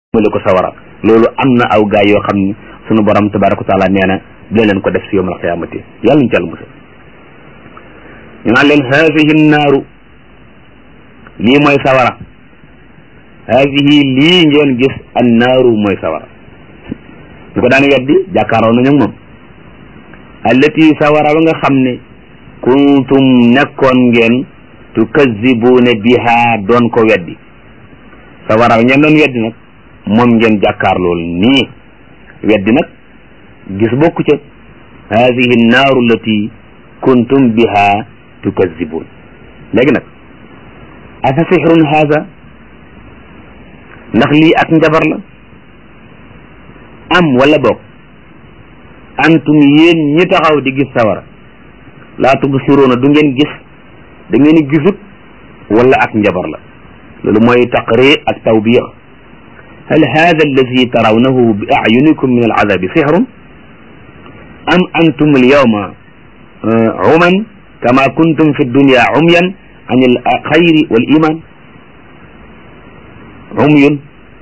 jëmale ko sawara loolu am na aw gaay yoo xam ni sunu borom tabaraka wa taala nee na dina leen ko def si yawmal qiyaamati yàlla ñu ci yàlla musal ñu naan leen haadihi naaru lii mooy sawara haadihi lii ngeen gis an naaru mooy sawara ñu ko daan weddi jàkkaaroo nañu moom allati sawara ba nga xam ne kuntum nekkoon ngeen tukazzibuuna biha doon ko weddi sawara ba ngeen doon weddi nag moom ngeen jàkkaar lool nii weddi nag gis bokku ca hadihi naaru allati kuntum biha tukazzibuun léegi nag afa sixrun haada ndax lii ak njabar la am wala boog antum yéen ñi taxaw di gis sawara laa tubsiruuna du ngeen gis da ngeen gisut wala ak njabar la loolu mooy taqrir ak tawbiix hal hada alladi tarawnahu bi ayunikum min aladabi sixrun am antum alyawma uman kama kuntum fi dunya umyan an alxayri wal iman umyun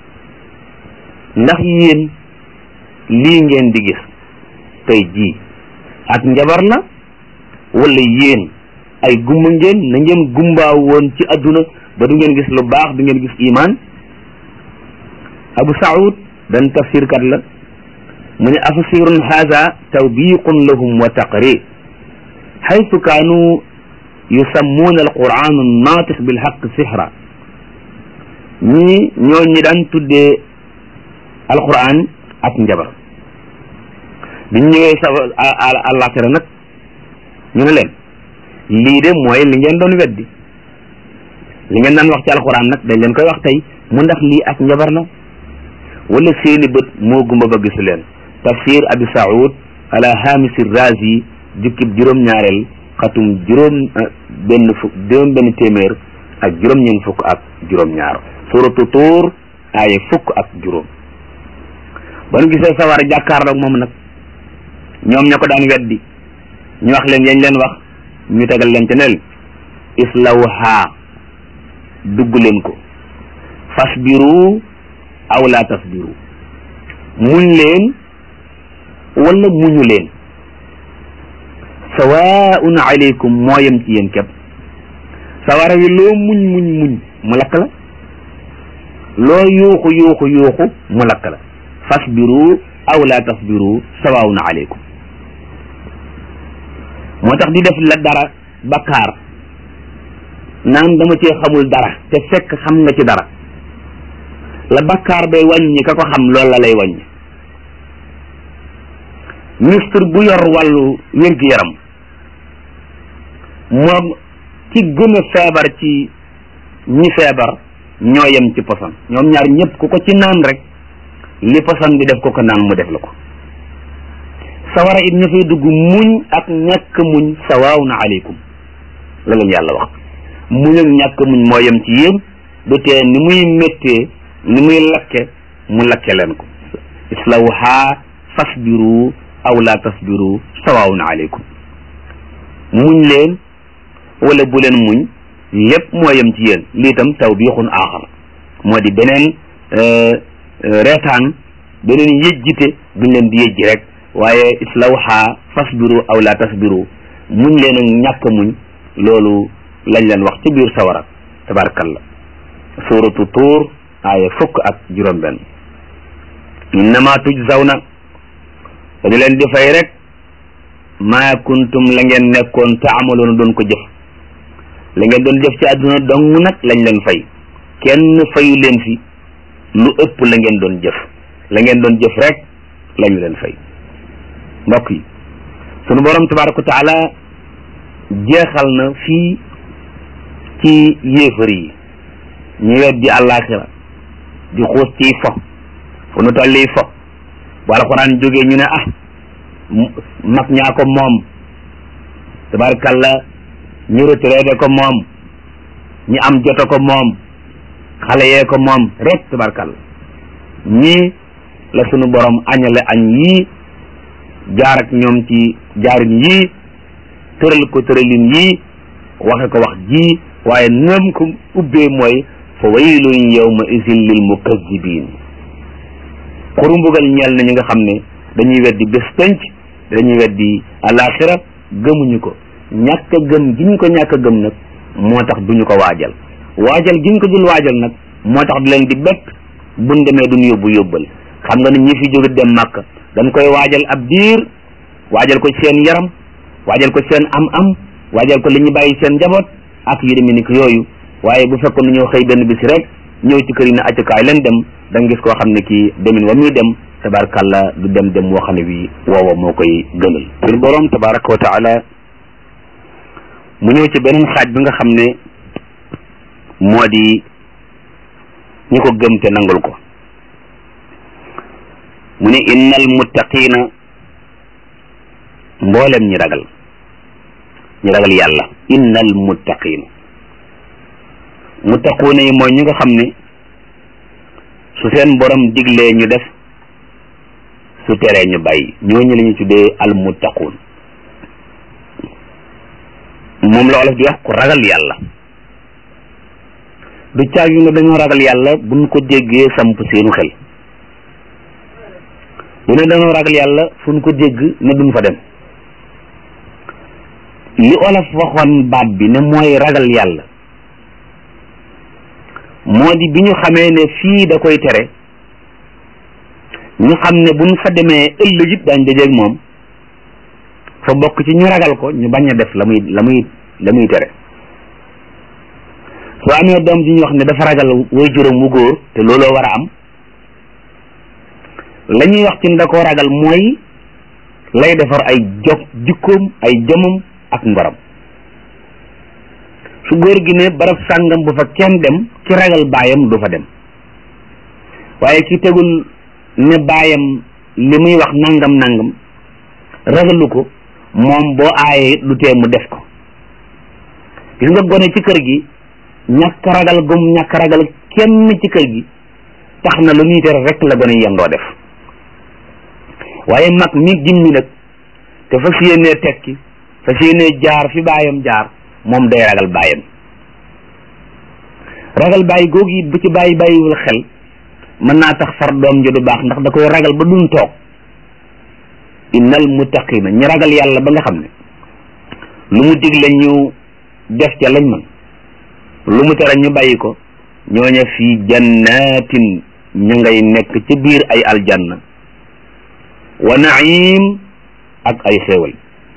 ndax yéen lii ngeen di gis tey jii ak njabar la wala yéen ay gumba ngeen na ngeen gumbaa woon ci adduna ba du ngeen gis lu baax du ngeen gis iman abu saud dan tafsir kat la mu ne afasirun haada tawbiqun lahum wa taqrir xaytu kaanu yusammuuna alquran naatix bilxaq sixra ñii ñoo ñi daan tuddee alquran ak njabar biñ ñëwee sa àllaaxira nag ñu ne leen lii de mooy li ngeen doon weddi li ngeen daan wax ci alquran nag dañ leen koy wax tey mu ndax lii ak njabar la wala seeni bët moo gumba ba gisu leen tafsir abi saoud ala hamisi razi jukkib juróom-ñaareel xatum juróom benn fukk juróom benn téeméer ak juróom-ñeent fukk ak juróom-ñaar suratu tuur aaye fukk ak juróom ba nu gisee sawar jàkkaarloog moom nag ñoom ña ko daan weddi ñu wax leen yañ leen wax ñu tegal leen ca nel islawha dugg leen ko fasbiru aw la tasbiru muñ leen wala muñu leen sawaun alaykum moo yem ci yéen képp sawara wi loo muñ muñ muñ mu lakk la loo yuuxu yuuxu yuuxu mu lakk la fasbiru aw la tasbiru sawaun alaykum moo tax di def la dara bakkaar naan dama cee xamul dara te fekk xam nga ci dara la bakkaar bay wàññi ka ko xam loolu la lay wàññi ministre bu yor wàllu wér-gu-yaram moom ci gën a feebar ci ñi feebar ñoo yem ci poson ñoom ñaar ñëpp ku ko ci naan rek li poson bi def ko ko naan mu def la ko sawara it ña fay dugg muñ ak ñàkk muñ sawaawun aleykum la leen yàlla wax muñ ak ñàkk muñ moo yem ci yéen du tee ni muy méttee ni muy lakke mu lakke leen ko islawha fasbiru aw la tasbiru sawaawun aleykum muñ leen wala bu leen muñ lépp moo yem ci yéen lii tam tawbiixun aaxar moo di beneen reetaan beneen yëjjite buñ leen di yëjji rek waaye islawha fasbiru aw la tasbiru muñ leen ak ñàkk muñ loolu lañ leen wax ci biir sawara tabarakallah suratu tuur aaya fukk ak juróom benn innama tujzawna dañu leen di fay rek maa kuntum la ngeen nekkoon taamaloona doon ko jëf la ngeen doon jëf ci àdduna dong nag lañ leen fay kenn fayu leen fi lu ëpp la ngeen doon jëf la ngeen doon jëf rek lañu leen fay mbokk yi sunu borom tabaraka wa taala jeexal na fii ci yéefar yi ñu weddi àllaaxira di xuus ciy fo fu nu tolli fo bu alxuraan jógee ñu ne ah mag ñaa ko moom tabarkalla ñu retraité ko moom ñi am joto ko moom xale yee ko moom rek tabarkalla ñii la sunu borom añale añ yii jaar ak ñoom ci jaarin yii tëral ko tëralin yii waxe ko wax ji waaye nam ko ubbee mooy fa waylun yawma izin lil mukazzibin xuru mbugal ñeel na ñi nga xam ne dañuy weddi bés penc dañuy weddi alaxira gëmuñu ko ñàkk a gëm gi ñu ko ñàkk a gëm nag moo tax duñu ko waajal waajal gi ñu ko dul waajal nag moo tax du leen di bett buñ demee duñ yóbbu yóbbal xam nga ne ñi fi jóge dem màkk dañ koy waajal ab diir waajal ko seen yaram waajal ko seen am-am waajal ko li ñu bàyyi seen njaboot ak yu demee ni ko yooyu waaye bu fekkoon ne ñoo xëy benn bis rek ñëw ci kër yi ne accukaay leen dem da nga gis koo xam ne kii demin wa muy dem tabarakàllah du dem dem woo xam ne bii woowa moo koy gënal suñu boroom tabaraka wa taala mu ñëw ci beneen xaaj bi nga xam ne moo di ñi ko gëm te nangul ko mu ne innal muttaqina mboolem ñi ragal ñi ragal yàlla innal muttaqina muttaquuna yi mooy ñi nga xam ne su seen borom diglee ñu def su teree ñu bàyyi ñooñu la ñu tuddee al muttaquun moom la olof di wax ku ragal yàlla du caag yu ne dañoo ragal yàlla buñ ko déggee samp seenu xel du ne dañoo ragal yàlla fu ñu ko dégg ne duñ fa dem li olof waxoon baat bi ne mooy ragal yàlla moo di bi ñu xamee ne fii da koy tere ñu xam ne buñ fa demee ëllëg it daañ dajeeg moom fa bokk ci ñu ragal ko ñu bañ a def la muy la muy la muy tere soo amee doom ji ñu wax ne dafa ragal way juróom wu góor te looloo war a am la ñuy wax ci da koo ragal mooy lay defar ay jog jikkoom ay jomam ak ngoram su góor gi ne barab sàngam bu fa kenn dem ci ragal baayam du fa dem waaye ki tegul ne baayam li muy wax nangam nangam ragalu ko moom boo aayee lu tee mu def ko gis nga gone ci kër gi ñàkk ragal gum ñàkk ragal kenn ci kër gi tax na lu ñuy tere rek la gone yendoo def waaye mag mi gimmi nag te fas yéenee tekki fas yéenee jaar fi baayam jaar moom day ragal baayam ragal bàyyi googu it bu ci bàyyi bàyyiwul xel mën naa tax far doom ji du baax ndax da koy ragal ba duñ toog innal muttaqina ñi ragal yàlla ba nga xam ne lu mu digle ñu def ca lañ mën lu mu tere ñu bàyyi ko ñooña fii jannatin ñu ngay nekk ci biir ay aljanna wa naim ak ay xéewal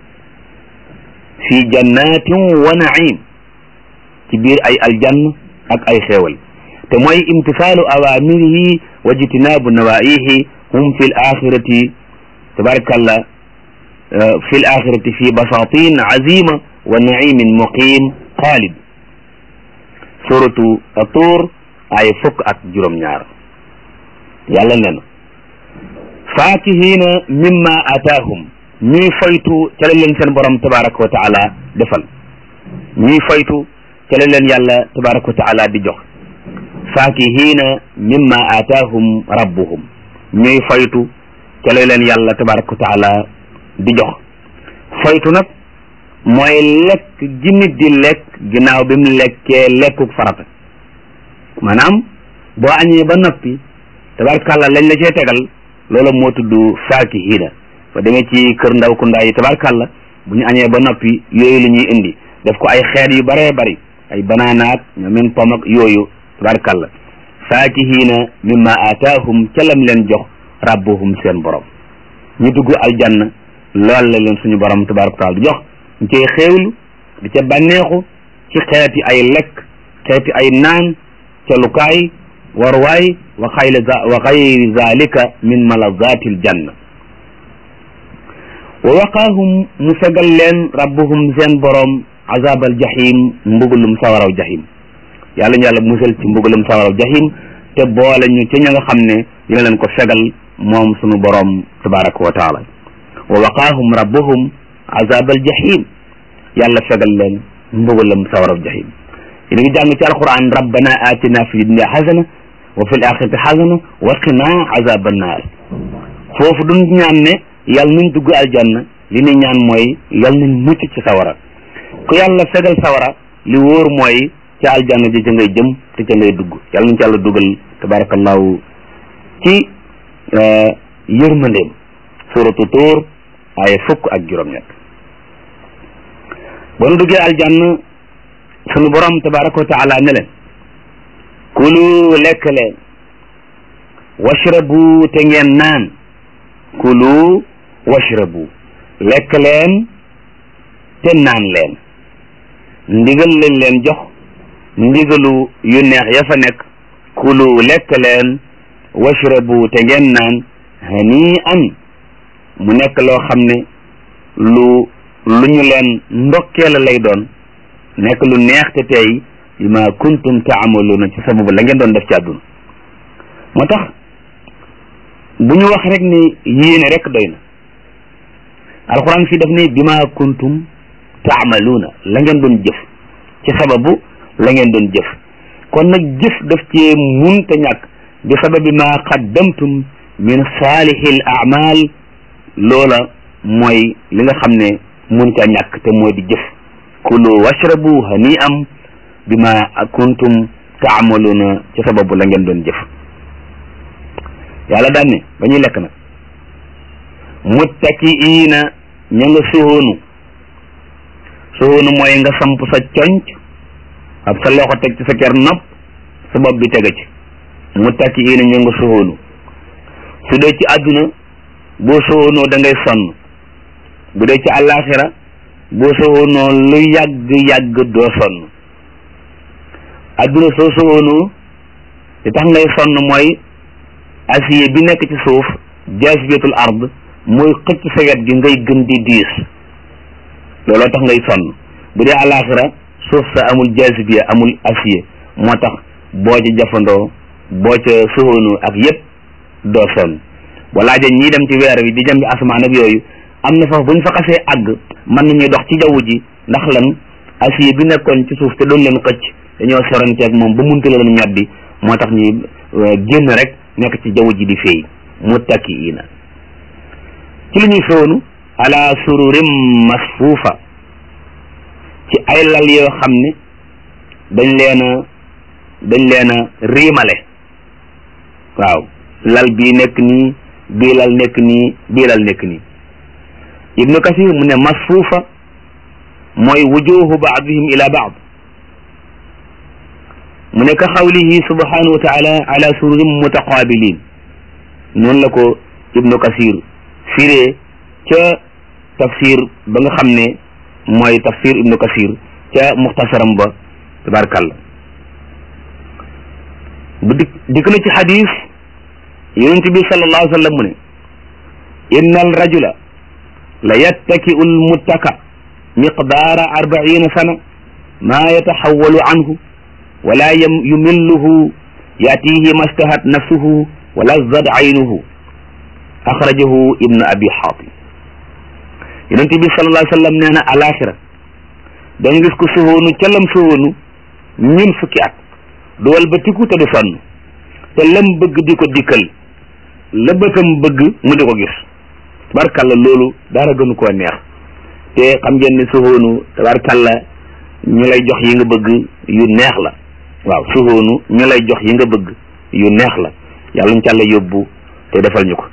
fii jannatin wa naim ci biir ay aljanna ak ay xéewal te mooy imtisaalu awamirihi wa jitinabu nawaihi hum fi l axirati tabarakallah fi l axirati fi basatin azima wa naimin muqim xaalid suratu atuur ay fukk ak juróom-ñaar yàlla ne na faakihina mimma ataahum ñuy faytu ca la leen seen borom tabaraka wa taala defal ñuy faytu ca la leen yàlla tabaraka wa taala di jox faakihina mimma ataahum rabbuhum ñuy faytu ca la leen yàlla tabaraka wa taala di jox faytu nag mooy lekk gi nit di lekk ginnaaw bi mu lekkee lekkuk farata maanaam boo añee ba noppi tabarkàlla lañ la cee tegal loola moo tudd faakihina ba demee ci kër ndaw ku ndaa yi tabarkàlla bu ñu añee ba noppi yooyu la ñuy indi def ko ay xeet yu baree bari ay banaanaak ñoomen pom ak yooyu tabarkàlla faakihina mimma ataahum ca lam leen jox rabbuhum seen borom ñu dugg aljanna lool la leen suñu borom tabaraka taala di jox ñu cay xéewlu di ca bànneexu ci xeeti ay lekk xeeti ay naan ca lukaay warwaay wa xayla wa xayri zalika min malazati aljanna wa waqaahum mu fegal leen rabbuhum seen borom azab al jahim mbugulum sawaraw jahim yàlla ñu yàlla musal ci mbugulum sawaraw jahim te boole ñu ci ña nga xam ne dina leen ko fegal moom sunu borom tabaraka wa taala wa waqaahum rabbuhum azab al jahim yàlla fegal leen mbugalam sawaraw jahim yéen ngi jàng ci alquran rabbana atina fi dunya xasana wa fi l axirati xasana wa qina azab annaar foofu duñ ñaan ne yàlla nañ dugg aljanna li ni ñaan mooy yàlla nañ mucc ci sawara ku yàlla fegal sawara li wóor mooy ca aljanna ji ca ngay jëm te ca ngay dugg yàlla nañ ci yàlla dugal tabarakallahu ci yërmandeem suratu tuur ay fukk ak juróom-ñett ba nu duggee aljanna sunu borom tabaraka wa taala ne leen kulu lekk leen washrabu te ngeen naan kulu washrabu lekk leen te naan leen ndigal lañ leen jox ndigalu yu neex ya fa nekk kulu lekk leen washrabu te ngeen naan hani an mu nekk loo xam ne lu lu ñu leen ndokkeel lay doon nekk lu neex te tey bi ma kuntum taamaluuna ci sababu la ngeen doon def ci àdduna moo tax bu ñu wax rek ni yéene rek doy na alxuraan fii daf ne bi ma kuntum taamaluuna la ngeen doon jëf ci sababu la ngeen doon jëf kon nag jëf daf cee mun te ñàkk bi sababi ma qaddamtum min saalihil amal loola mooy li nga xam ne mun ca ñàkk te mooy di jëf kulu washrabu hani am bi ma kuntum taamaluuna ci sababu la ngeen doon jëf yàlla daan ne ba ñuy lekk nag muttakiina ña nga suhoonu suhoonu mooy nga samp sa conc ab sa loxo teg ci sa ker nopp sa bopp bi tege ci muttakiina ña nga suhoonu su dee ci àdduna boo suhoonoo da ngay sonn bu dee ci àllaaxira boo suhoonoo lu yàgg-yàgg doo sonn àdduna soo suhoonoo li tax ngay sonn mooy acier bi nekk ci suuf jaasibetul ard mooy xëcc sa wet gi ngay gën di diis looloo tax ngay sonn bu dee àllaaxira suuf sa amul jaasibiya amul acier moo tax boo ca jafandoo boo ca suhoonoo ak yépp doo sonn walaa ja ñii dem ci weer wi di jëm bi asamaan ak yooyu am na foofu bu ñu fa xasee àgg mën nañuy dox ci jaww ji ndax lan acier bi nekkoon ci suuf te doon leen xëcc dañoo soranteeg moom ba munta leen ñoddi moo tax ñuy génn rek nekk ci jaww ji di feey muttakiina ci li ñuy soonu ala sururim masfuufa ci ay lal yoo xam ne dañ leen a dañ leen a riimale waaw lal bii nekk nii bii lal nekk nii bii lal nekk nii ibnu kasir mu ne masfuufa mooy wujuhu baadihim ila baad mu ne ka xawlihi subhanahu wa taala ala sururin mutaqabilin noonu la ko ibnu kasir firee ca tafsir ba nga xam ne mooy tafsir ibnu kasir ca muxtasaram ba tabarkàlla bu dik dikk na ci xadis yonent bi sallallahu alayhi wa sallam mu ne inna al rajula la yattaki'u al muttaka miqdaara arbaina sana maa yataxawalu anhu wala yumilluhu yatihi mastahat nafsuhu wala zad aynuhu axrajahu ibnu abi xaatim yonente bi sallallahu alayhi wa sallam nee na alaxira da nga gis ko suhoonu ca lam suhoonu ñun fukki at du walbatiku te du sonn te lam bëgg di ko dikkal la bëtam bëgg mu di ko gis tabarkalla loolu dara gënu koo neex te xam ngeen ne suhoonu tabarkalla ñu lay jox yi nga bëgg yu neex la waaw suhoonu ñu lay jox yi nga bëgg yu neex la yàlla ñu càlla yóbbu te defal ñu ko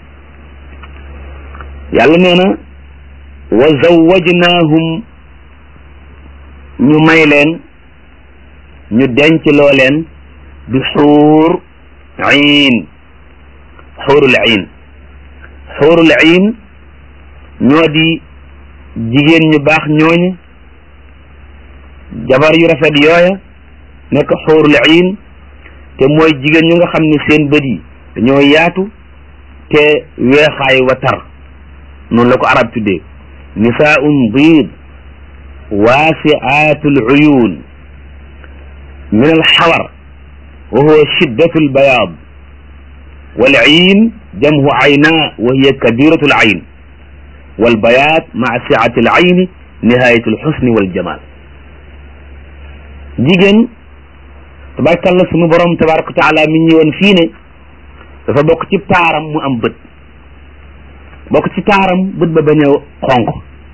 yàlla nee na wa zawwajnaahum ñu may leen ñu denc loo leen bi xuur iin xuurul iin xuurul iin ñoo di jigéen ñu baax ñooña jabar yu rafet yooya nekk xuurul iin te mooy jigéen ñu nga xam ne seen bët yi dañoo yaatu te weexaay wa tar noonu la ko arab tuddee nisaaun biid waasiaatul uyuun min alxawar wa huwa shiddatu albayaad wal iin jamhu ayna wa hiya kabiratu al ayn wal bayaad maa siati al ayni nihayatu al xusni wal jamal jigéen tabarakalla sunu borom tabaraka wa taala mi ñëwoon fii ne dafa bokk ci taaram mu am bët bokk ci taaram bët ba bañ a xonq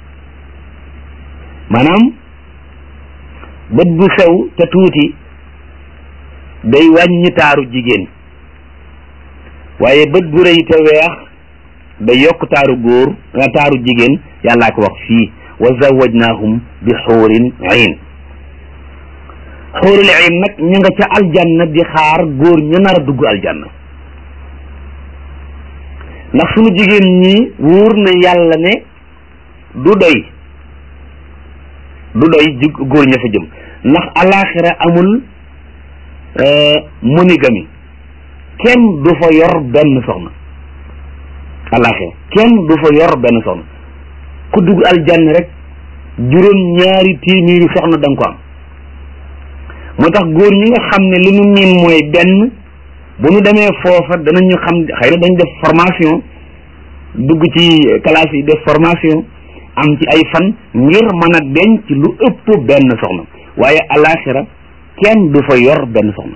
maanaam bët bu sew te tuuti day wàññi taaru jigéen waaye bët bu rëy te weex da yokk taaru góor taaru jigéen yàllaa ko wax fii wa zawajnaahum bi xuurin ayn xuurul ayn nag ña nga ca aljanna di xaar góor ña nar a dugg aljanna ndax sunu jigéen ñi wóor na yàlla ne du doy du doy ji góor ña fa jëm ndax alaxira amul monogamie kenn du fa yor benn soxna alaxira kenn du fa yor benn soxna ku dugg aljanna rek juróom ñaari téeméeri soxna da nga ko am moo tax góor ñi nga xam ne li nu miin mooy benn bu nu demee foofa danañu xam xëy na dañ def formation dugg ci classe yi def formation am ci ay fan ngir mën a denc lu ëpp benn soxna waaye alaxira kenn du fa yor benn soxna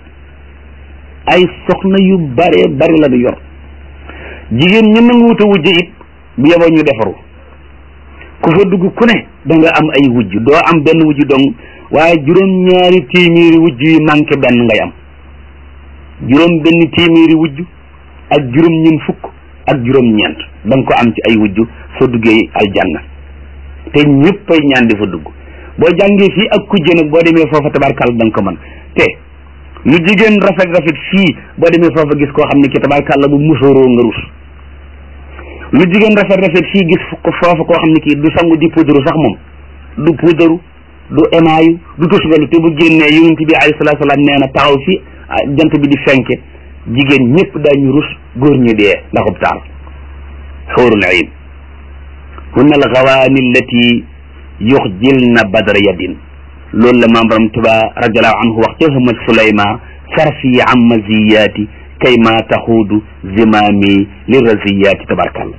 ay soxna yu bare bari la du yor jigéen ñi nanguwut a wujj it bu yeboo ñu defaru ku fa dugg ku ne da nga am ay wujj doo am benn wujj dong waaye juróom ñaari téeméeri wujj yu manqué benn ngay am juróom benn téeméeri wujj ak juróom ñun fukk ak juróom ñeent da nga ko am ci ay wujj soo duggee aljanna te ñëpp ay ñaan di fa dugg boo jàngee fii ak kujje nag boo demee foofa tabarkàlla da nga ko mën te lu jigéen rafet rafet fii boo demee foofa gis koo xam ne ki tabarkàlla bu musóoroo nga rus lu jigéen rafet rafet fii gis foofa koo xam ne kii du sangu di puudaru sax moom du puudaru du emaayu du tusgalu te bu génnee yonent bi alayhi salaatu salaam nee na taxaw fi jant bi di fenke jigéen ñëpp daañu rus góor ñi dee ndaxub taar xuurul ayn hunna al gawaani allati yuxjilna badra yadin loolu la maam borom tuba radiallahu anhu wax ca hëmat suleyma sarfi an maziyaati kay ma taxuudu zimaami li raziyaati tabarkalla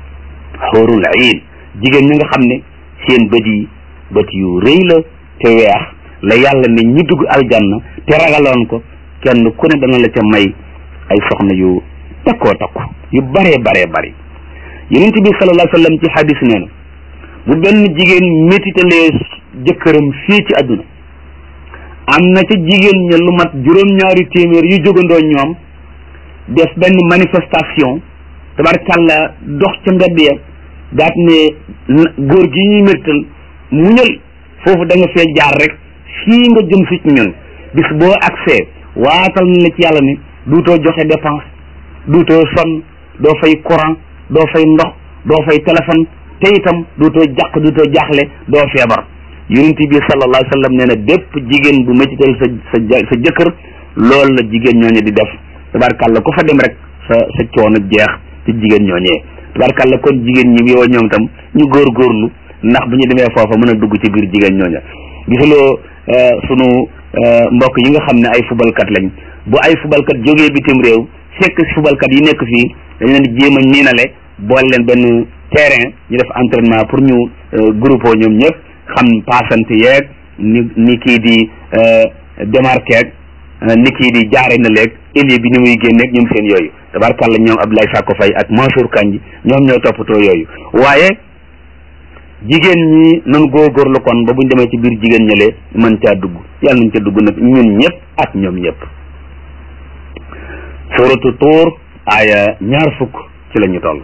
xuurul ayn jigéen ñi nga xam ne seen bët yi bët yu rëy la te weex la yàlla ne ñi dugg aljanna te ragaloon ko kenn ku ne dana la ca may ay soxna yu takkoo takku yu baree baree bari yonent bi sallallahu alayhi wa sallam ci hadis nee na bu benn jigéen métitalee jëkkëram fii ci àdduna am na ca jigéen ña lu mat juróom-ñaari téeméer yu jógandoo ñoom def benn manifestation tabarkàlla dox ca mbedd ya daat ne góor gi ñuy mértal muñal foofu da nga fee jaar rek fii nga jëm si ci ñun bis boo accès waatal na la ci yàlla ne duutoo joxe dépense duutoo sonn doo fay courant doo fay ndox doo fay téléphone te itam duutoo jàq duutoo jaaxle doo feebar yonent bi sallallahu alayhi wa sallam nee na bépp jigéen bu métital sa sa sa jëkkër loolu la jigéen ñooñu di def tabarkàlla ku fa dem rek sa sa coono jeex ci jigéen ñooñee tabarkàlla kon jigéen ñi yow ñoom tam ñu góorgóorlu ndax bu ñu demee foofa mën a dugg ci biir jigéen ñooña gisuloo sunu mbokk yi nga xam ne ay fubalkat lañ bu ay fubalkat jógee bitim réew fekk fubalkat yi nekk fii dañ leen di jéem a niinale boole leen benn terrain ñu def entraînement pour ñu groupe ñoom ñëpp xam passante yeeg ni ni kii di démarqué ak ni kii di jaare na leeg élie bi ni muy génneeg ñoom seen yooyu tabarkàlla ñoom Abdoulaye Sakko Faye ak Mansour Kandji ñoom ñoo toppatoo yooyu waaye jigéen ñi nan góorgóorlu kon ba buñ demee ci biir jigéen ñële mën caa dugg yàlla nañ ca dugg nag ñun ñëpp ak ñoom ñëpp suratu tuur aaya ñaar fukk ci la ñu toll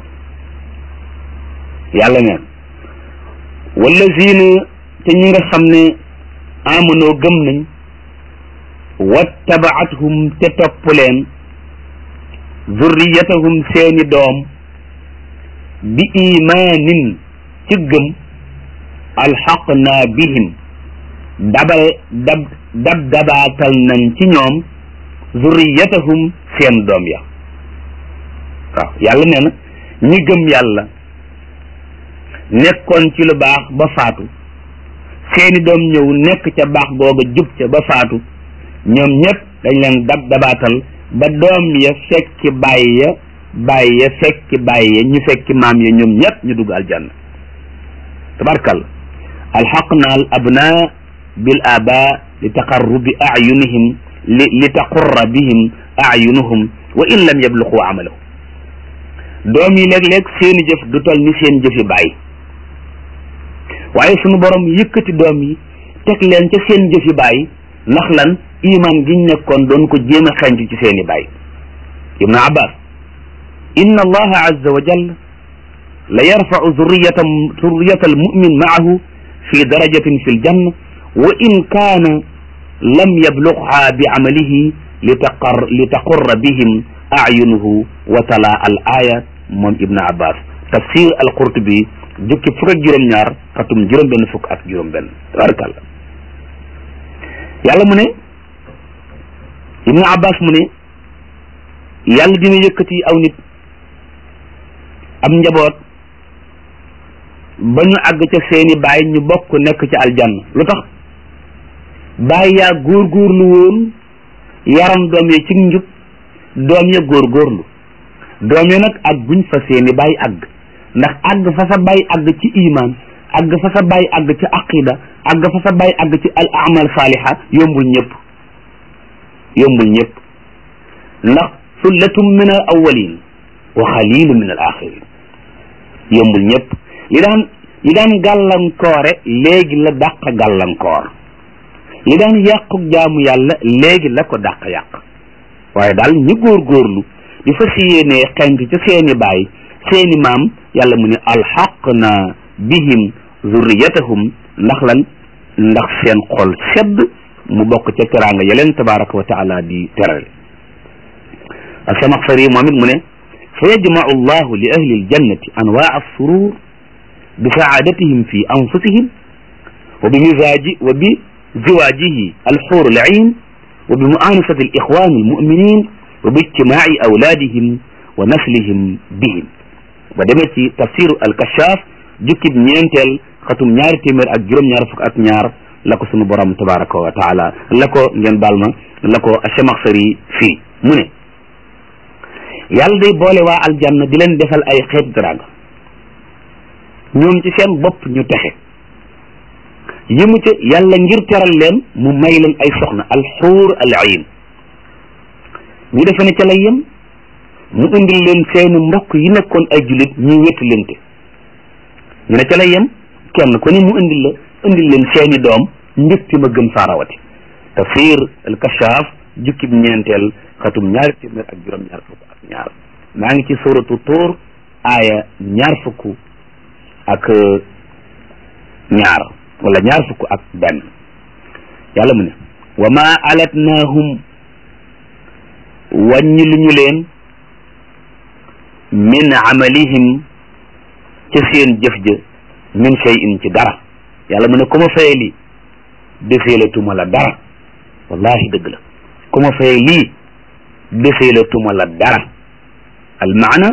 yàlla neen wallazina te ñi nga xam ne amanoo gëm nañ wattabaathum te topp leen zurriyatahum seeni doom bi imaanin ci gëm alxaqna bihim dabal dab dab dabaatal nañ ci ñoom zurriyatahum seen doom ya waaw yàlla nee na ñi gëm yàlla nekkoon ci lu baax ba faatu seeni doom ñëw nekk ca baax googa jub ca ba faatu ñoom ñëpp dañ leen dab dabaatal ba doom ya fekki bàyyi ya bàyyi ya fekki bàyyi ya ñu fekki maam ya ñoom ñëpp ñu dugg aljanna tabarkal alxaqna al abna bil aba li taqarrubi ayunihim li li taqurra bihim ayunuhum wa in lam yabluqu amalahu doom yi léeg-léeg seeni jëf du tol ni seen jëfi bàyyi waaye sunu borom yëkkati doom yi teg leen ca seen jëfi bàyyi ndax lan iman giñ nekkoon doon ko jéem a xenc ci seeni bàyyi ibnu abbas inna allaha azza wa jalla la yarfau zurriyata zurriyata almumin maahu fi darajatin fi ljanna wa in kaana lam yablugha bi amalihi litaqar litaqurra bihim ayunuhu wa tala al aya moom ibnu abbas tafsir al qurtubi jukki fukk ak juróom-ñaar xatum juróom-benn fukk ak juróom-benn tabarakallah yàlla mu ne ibnu abbas mu ne yàlla dina yëkkati aw nit am njaboot ba ñu àgg ca seeni baay ñu bokk nekk ci aljanna lu tax baay yaa góorgóorlu woon yaram doom yi ci njub doom ya góorgóorlu doom ya nag ak buñ fa seeni baay àgg ndax àgg fa sa baay àgg ci iman àgg fa sa baay àgg ci aqida àgg fa sa baay àgg ci al amal saaliha yombul ñëpp yombul ñëpp ndax sullatum min al awalin wa xalilu min al axirin yombul ñëpp li daan li daan gàllankoore léegi la dàq gàllankoor li daan yàqu jaamu yàlla léegi la ko dàq yàq waaye daal ñi góorgóorlu di fas yéenee xent ca seeni baay seeni maam yàlla mu ne alxaq na bihim zurriyatahum ndax lan ndax seen xol sedd mu bokk ca teraanga yeleen tabaraka wa taala di terale asamaxsari moom it mu ne fa yajmau allahu li ahli aljannati anwaa alsurur bi saadatihim fi anfusihim wa bi misaaji wa bi ziwaajihi alxuur alciin wa bi muanasati alixwan almuminin wa bi ijtimaai awlaadihim wa naslihim bihim ba demee ci tafsiru alkashaaf jukkib ñeenteel xatum ñaari téeméer ak juróom-ñaar fukk ak ñaar la ko sunu borom tabaraka wa taala la ko ngeen baal ma la ko Chamaxsari fii mu ne yàlla day boole waa aljanna di leen defal ay xeet daraanga ñoom ci seen bopp ñu texe yi mu ca yàlla ngir teral leen mu may leen ay soxna alxuur al ayn ñu defe ne ca lay yem mu indil leen seeni mbokk yi nekkoon ay jullit ñuy wéttalante ñu ne ca lay yem kenn ku ne mu indil la indil leen seeni doom mbégte ma gën faarawati tafsir al kashaaf jukkib ñeenteel xatum ñaari téeméer ak juróom-ñaar fukk ak ñaar maa ngi ci suratu tuur aaya ñaar fukk ak ñaar wala ñaar fukk ak benn yàlla mu ne wa ma alatnaahum wàññi lu ñu leen min amalihim ca seen jëf ja min shay'in ci dara yàlla mu ne ku ma faye lii deseelatuma la dara wallahi dëgg la ku ma faye lii deseelatuma la dara al maana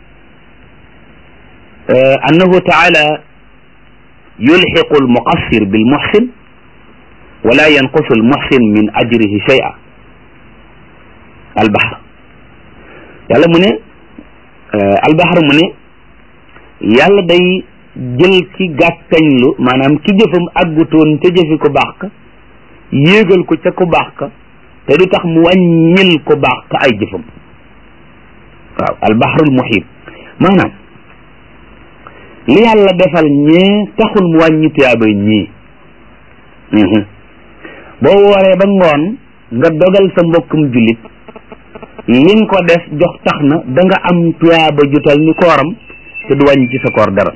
annahu taala yulxiqu al muqassir bil muxsin wala yanqusu al muxsin min ajrihi shay'a al bahr yàlla mu ne al bahr mu ne yàlla day jël ki gàttañlu maanaam ki jëfam àggutoon te jëfi ko baax ka yéegal ko ca ku baax ka te du tax mu wàññil ko baax ka ay jëfam waaw albahrul muhit maanaam li yàlla defal ñee taxul mu wàññi tuyaabay ñii boo waree ba ngoon nga dogal sa mbokkum jullit liñ ko def jox tax na da nga am tuyaaba jutal ni kooram te du wàññi ci sa koor dara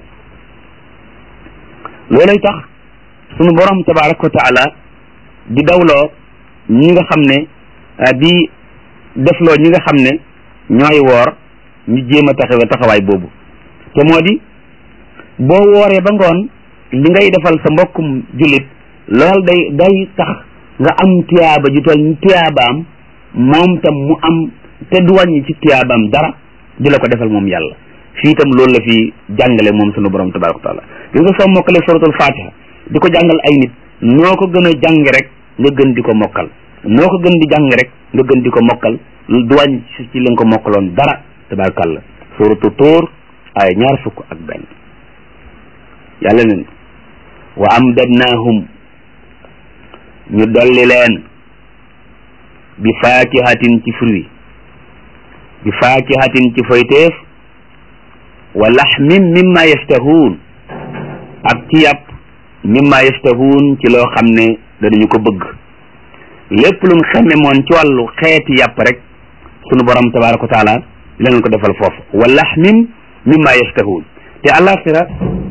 loolay tax sunu borom tabaraka wa taala di dawloo ñi nga xam ne di defloo ñi nga xam ne ñooy woor ñu jéem a taxawe taxawaay boobu te moo di boo wooree ba ngoon li ngay defal sa mbokkum jullit lool day day tax nga am tiyaaba ju toll ni tiyaabaam moom tam mu am te du wàññi ci tiyaabaam dara di la ko defal moom yàlla fii itam loolu la fi jàngale moom sunu borom tabaraka wa taala gis nga soo mokkale suratul fatiha di ko jàngal ay nit noo ko gën a jàng rek nga gën di ko mokkal noo ko gën di jàng rek nga gën di ko mokkal du wàññi ci li nga ko mokkaloon dara tabarakàllah suratu tuur ay ñaar fukk ak benn yàlla nen wa amdadnaahum ñu dolli leen bi faakihatin ci fruit bi faakihatin ci foyteef wa laxmin mimma yashtahuun ak ci yàpp mimma yashtahuun ci loo xam ne danañu ko bëgg lépp lu mu xemme moon ci wàllu xeeti yàpp rek sunu borom tabaraka wa taala dinañ ko defal foofu wa laxmin mimma yashtahuun te alaxira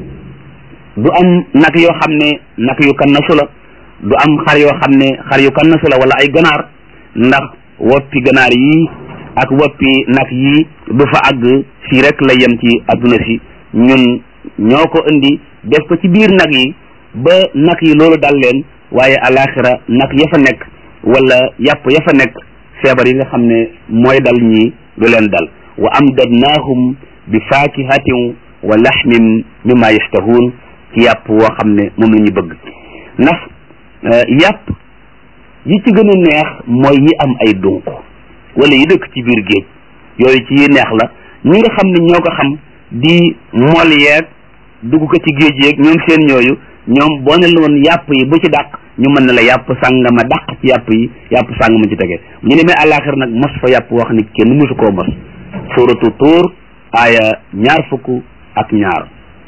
du am nag yoo xam ne nag yu kannasu la du am xar yoo xam ne xar yu kannasu la wala ay ganaar ndax woppi ganaar yi ak woppi nag yi du fa àgg fii rek la yem ci adduna si ñun ñoo ko indi def ko ci biir nag yi ba nag yi loolu dal leen waaye alaxira nag ya fa nekk wala yàpp ya fa nekk feebar yi nga xam ne mooy dal ñii du leen dal wa amdadnaahum bi faakihatin wa laxmin mimma yashtahuun ci yàpp woo xam ne moom la ñu bëgg ndax yàpp yi ci gën a neex mooy yi am ay dunq wala yi dëkk ci biir géej yooyu ci yi neex la ñi nga xam ne ñoo ko xam di mol yeeg dugg ko ci géej yeeg ñoom seen ñooyu ñoom boo ne la woon yàpp yi bu ci dàq ñu mën na la yàpp sàngama dàq ci yàpp yi yàpp sàngama ci tege ñu demee àllaaxir nag mos fa yàpp wax ni kenn mosu koo mos suratu tuur aaya ñaar fukk ak ñaar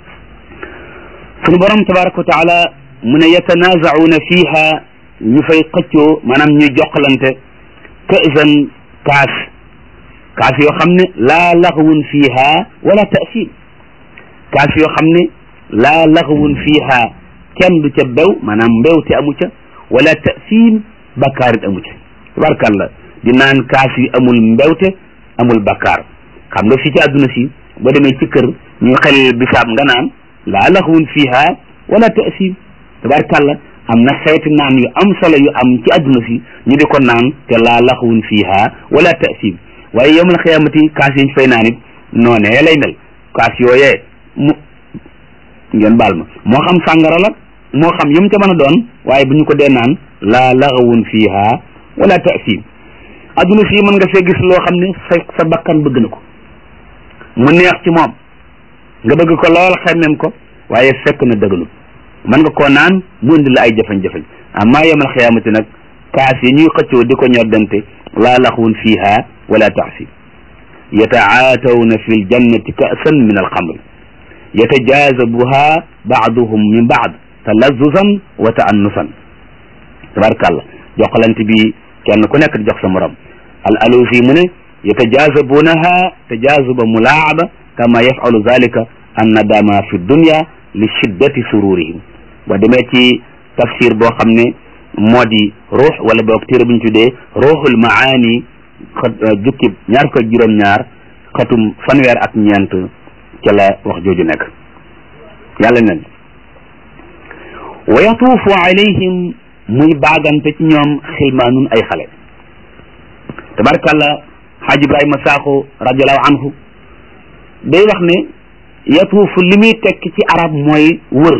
sunu borom tabaraka wa taala mu ne yatanaazauna fiha ñu fay xëccoo maanaam ñuy jokkalante kësan kaas kaas yoo xam ne laa laxwun fiha wala tasim kaas yoo xam ne laa laxwun fiha kenn du ca bew maanaam mbewte amu ca wala tasim bakkaarit amu ca tabarkàlla di naan kaas yu amul mbewte amul bakkaar xam nga fii ci àdduna si boo demee ci kër ñu xel bisaab nga naan laa laxwun fiha wala tasim tabarkàlla am na xeeti naan yu am solo yu am ci àdduna si ñu di ko naan te laa laxwun fiha wala tasim waaye yowmal xiyaamati kaas yi ñu fay naan it noonee lay mel kaas yooyee mu ngeen baal ma moo xam sàngara la moo xam yu mu ca mën a doon waaye bu ñu ko dee naan laa laxawun fiha wala tasim adduna si mën nga fee gis loo xam ne sa sa bakkan bëgg na ko mu neex ci moom nga bëgg ko lool xemmem ko waaye fekk na dëgganul mën nga koo naan mu indi la ay jafe-jafe amma yawmal xiyaamati nag kaas yi ñuy xëccoo di ko ñoddante laa laxawun fiha wala tasim yataatawna fi ljannati ka'san min alxamr yatajaazabuha baaduhum min baad talazuzan wa taannusan tabarkàlla joxalante bi kenn ku nekk di jox sa morom al alusi mu ne yatajaazabunaha tajaazuba mulaaba kama yafalu zalika annadama fi dunya li shiddati sururihim ba demee ci tafsir boo xam ne moo di ruux wala boog téere bu ñu tuddee ruuxul maani xat jukkib ñaar ko juróom-ñaar xatum fanweer ak ñeent ca la wax jooju nekk yàlla nen wa yatuufu alayhim muy baagante ci ñoom xilmaanun ay xale tabarkàlla xaaj ibrahima saaxo radiallahu anhu day wax ne yatuufu li muy tekk ci arab mooy wër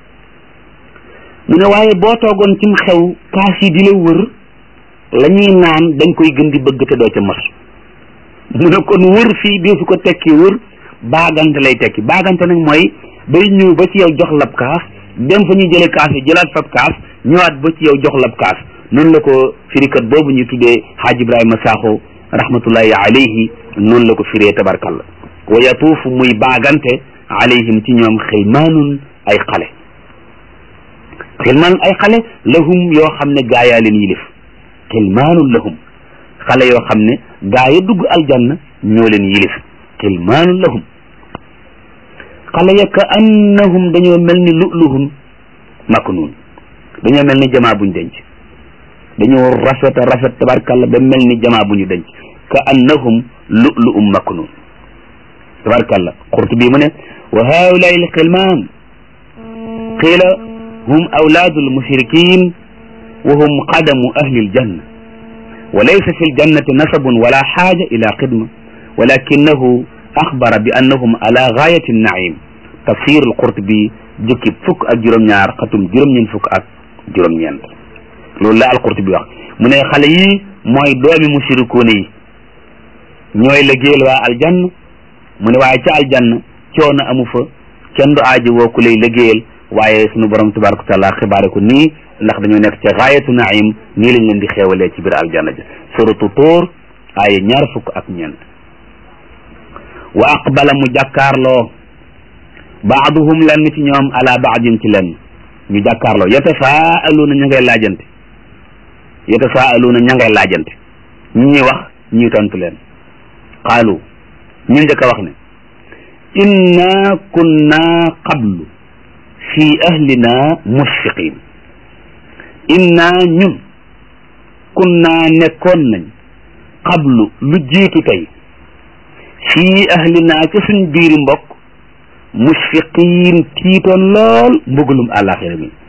mu ne waaye boo toogoon cim xew kaas yi di la wër la ñuy naan dañ koy gën di bëgg te doo ca mos mu ne kon wër fii dee su ko tekki wër baagante lay tekki baagante nag mooy day ñëw ba ci yow jox lab kaas dem fa ñuy jële kaas yi jëlaat fab kaas ñëwaat ba ci yow jox lab kaas noonu la ko firikat boobu ñu tuddee xaaj ibrahima saaxo rahmatullahi alayhi noonu la ko firee tabarkalla wa yatuufu muy baagante alayhim ci ñoom xilmaanun ay xale xilmaanun ay xale lahum yoo xam ne gaayaa leen yilif xilmaanun lahum xale yoo xam ne gaa ya dugg aljanna ñoo leen yilif xilmaanun lahum xale ya ka annahum dañoo mel ni lu'luhun maknuun dañoo mel ni jamaa buñ denc dañoo rafet a rafet tabarkàlla ba mel ni jamaa bu ñu denc ka annahum lu'lu'um maknuun tabarkàlla Qurtubi mu ne wa haulaai alxilmaan qiila hum awlaadu almushrikin wa hum qadamu ahli aljanna wa laysa fi aljannati nasabun wala xaaja ila xidma walakinahu axbara bi annahum ala gaayati annaim tafsir alqurtubi jukki fukk ak juróom-ñaar xatum juróom-ñeent fukk ak juróom-ñeent loolu la alqurtubi wax mu ne xale yi mooy doomi mushrikuuna yi ñooy liggéeyal waa aljanna mu ne waaye ca aljanna coono amu fa kenn du aaji woo ku lay liggéeyal waaye sunu borom tabaraka wa taala xibaare ko nii ndax dañoo nekk ca gaayatu naim nii lañ leen di xeewalee ci biir aljanna ja suratu tóor aaya ñaar fukk ak ñeent wa aqbala mu jàkkaarloo baaduhum lenn ci ñoom ala baadin ci lenn ñu jàkkaarloo yatasaaluuna ña ngay laajante yatasaaluuna ña ngay laajante ñi wax ñi tontu leen qaalu ñu njëkk a wax ne inna kunna qablu fi ahlina musfiqin inna ñun kunna nekkoon nañ qablu lu jiitu tey fii ahlina ci suñ biiri mbokk musfiqin tiitoon lool mbugalum àllaaxira mi